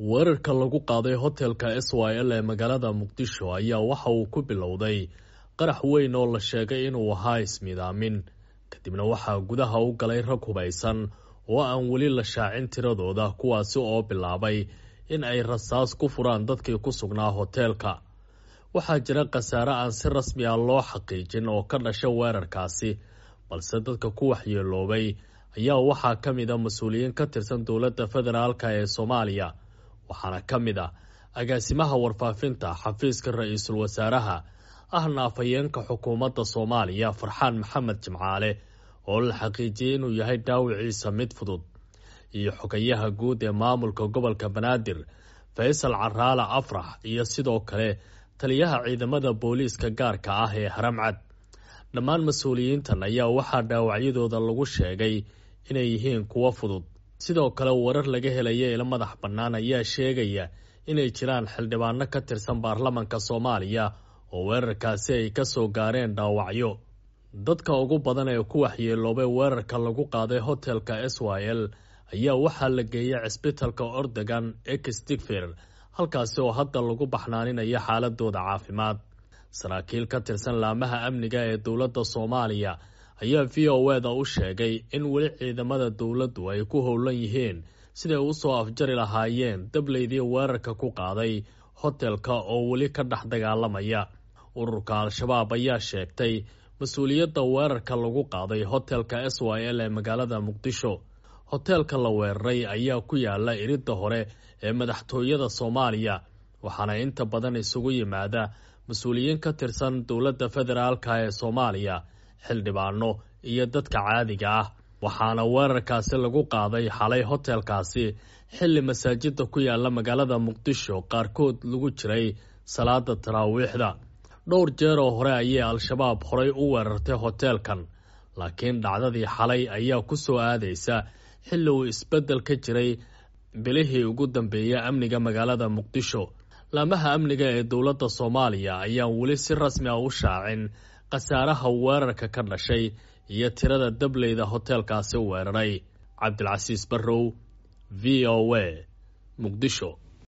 weerarka lagu qaaday hotelka s y l ee magaalada muqdisho ayaa waxa uu ku bilowday qarax weyn oo la sheegay inuu ahaa ismidaamin kadibna waxaa gudaha u galay rag hubaysan oo aan weli la shaacin tiradooda kuwaasi oo bilaabay in ay rasaas ku furaan dadkii ku sugnaa hoteelka waxaa jira khasaare aan si rasmi ah loo xaqiijin oo ka dhasha weerarkaasi balse dadka ku waxyeeloobay ayaa waxaa ka mid a mas-uuliyiin ka tirsan dowladda federaalk ee soomaaliya waxaana ka mid ah agaasimaha warfaafinta xafiiska ra-iisul wasaaraha ahna afhayeenka xukuumadda soomaaliya farxaan maxamed jimcaale oo la xaqiijiyey inuu yahay dhaawiciisa mid fudud iyo xogayaha guud ee maamulka gobolka banaadir faysal caraale afrax iyo sidoo kale taliyaha ciidamada booliiska gaarka ah ee haramcad dhammaan mas-uuliyiintan ayaa waxaa dhaawacyadooda lagu sheegay inay yihiin kuwo fudud sidoo kale warar laga helaya ilo madax bannaan ayaa sheegaya inay jiraan xildhibaano ka tirsan baarlamanka soomaaliya oo weerarkaasi ay ka soo gaareen dhaawacyo dadka ugu badan ee ku waxyeeloobay weerarka lagu qaaday hotelka s y l ayaa waxaa la geeyay cisbitalka ordogan exdigfer halkaasi oo hadda lagu baxnaaninayo xaaladooda caafimaad saraakiil ka tirsan laamaha amniga ee dowladda soomaaliya ayaa v o eda u sheegay in weli ciidamada dowladdu ay ku howlan yihiin siday u soo afjari lahaayeen dableydii weerarka ku qaaday hotelka oo weli ka dhex dagaalamaya ururka al-shabaab ayaa sheegtay mas-uuliyadda weerarka lagu qaaday hotelka s y l ee magaalada muqdisho hoteelka la weeraray ayaa ku yaala iridda hore ee madaxtooyada soomaaliya waxaana inta badan isugu yimaada mas-uuliyiin ka tirsan dowladda federaalk ee soomaaliya xildhibaano iyo dadka caadiga ah waxaana weerarkaasi lagu qaaday xalay hotelkaasi xilli masaajida ku yaala magaalada muqdisho qaarkood lagu jiray salaada taraawiixda dhowr jeer oo hore ayay al-shabaab horay u weerartay hoteelkan laakiin dhacdadii xalay ayaa ku soo aadaysa xilli uu isbeddel ka jiray bilihii ugu dambeeyay amniga magaalada muqdisho laamaha amniga ee dowladda soomaaliya ayaan weli si rasmi ah u shaacin khasaaraha weerarka ka dhashay iyo tirada dableyda hoteelkaasi weeraray cabdilcasiis barrow v o a muqdisho